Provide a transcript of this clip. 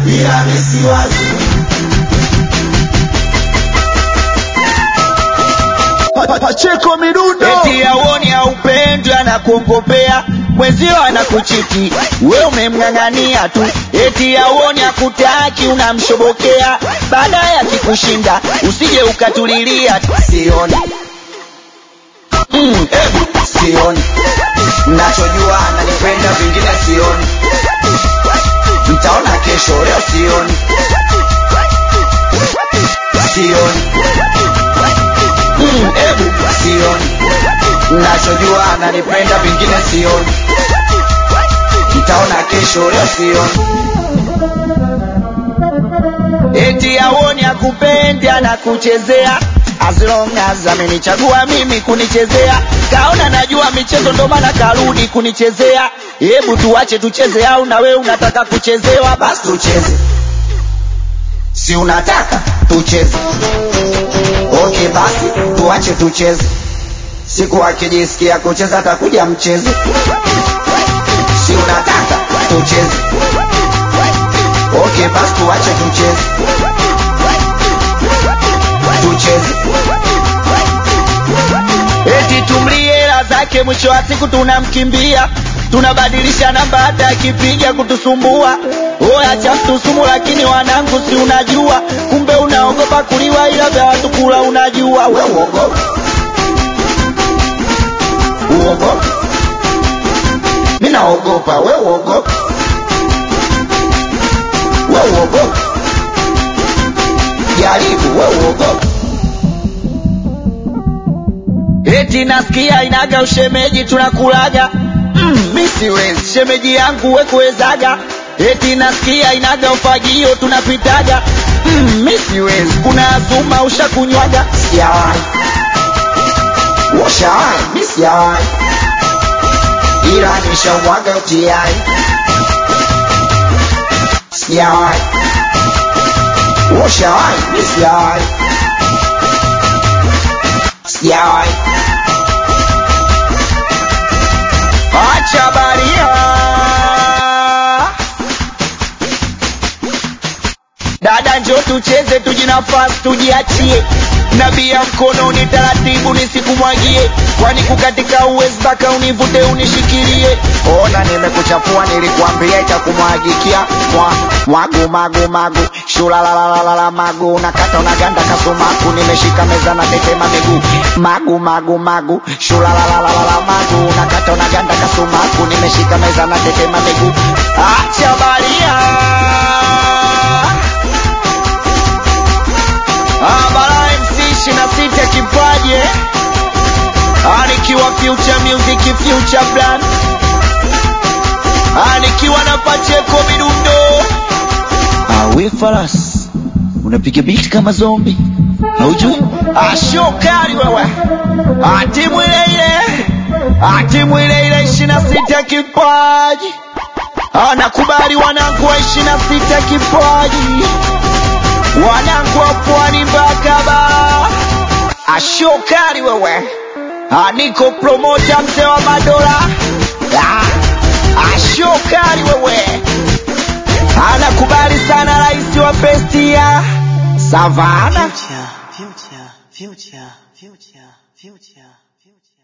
ila misiwazi Pa- Pacheko midundo eti auoni haupendwi anakuongopea mwenzio anakuchiti we umemng'ang'ania tu eti auoni hakutaki unamshobokea baadaye akikushinda usije ukatulilia sioni mm, ebu sioni nachojua ananipenda vingine sioni mtaona kesho leo sioni sioni mm, ebu sioni nachojua ananipenda vingine sioni mtaona kesho leo sioni eti aoni akupendi anakuchezea as long as amenichagua mimi kunichezea kaona najua michezo ndo maana karudi kunichezea hebu tuache tucheze au na wewe unataka kuchezewa basi tucheze si unataka tucheze okay basi tuache tucheze siku akijisikia kucheza atakuja mcheze si unataka tucheze okay basi tuache tucheze tucheze eti tumlie hela zake mwisho wa siku tunamkimbia tunabadilisha namba hata akipiga kutusumbua oya chamtusumu lakini wanangu si unajua kumbe unaogopa kuliwa ila vya watu kula unajua we uogopa uogopa mi naogopa we uogopa we uogopa jaribu we uogopa eti nasikia inaga ushemeji tunakulaga mm, mi siwezi shemeji yangu wekuwezaga eti nasikia inaga ufagio tunapitaga mm, mi siwezi kuna azuma ushakunywaga sijawahi washawahi mi sijawahi ila nishamwaga utiai sijawahi washawahi mi sijawahi sijawahi acha baria dada njo tucheze tujinafasi tujiachie nabia mkononi taratibu nisikumwagie kwani kukatika uwezi mpaka univute unishikilie ona nimekuchafua nilikuambia itakumwagikia mwa mwagu magu magu shulalalalala magu nakata unaganda kasumaku nimeshika meza na tetema miguu magu magu magu shulalalalala magu nakata unaganda kasumaku nimeshika meza na tetema miguu acha baria Abara MC ishirini na sita kipaje anikiwa future music future brand anikiwa na Pacheko midundo awe faras unapiga beat kama zombi haujui ashokali wewe atimu ile ile atimu ile ile ishirini na sita kipaji anakubali wanangu wa ishirini na sita kipaji wanangu wa pwani mpaka bara ashokari wewe aniko promota mzee wa madola Ah, ashokari wewe anakubali sana rais wa bestia savana Future, future, future, future, future, future.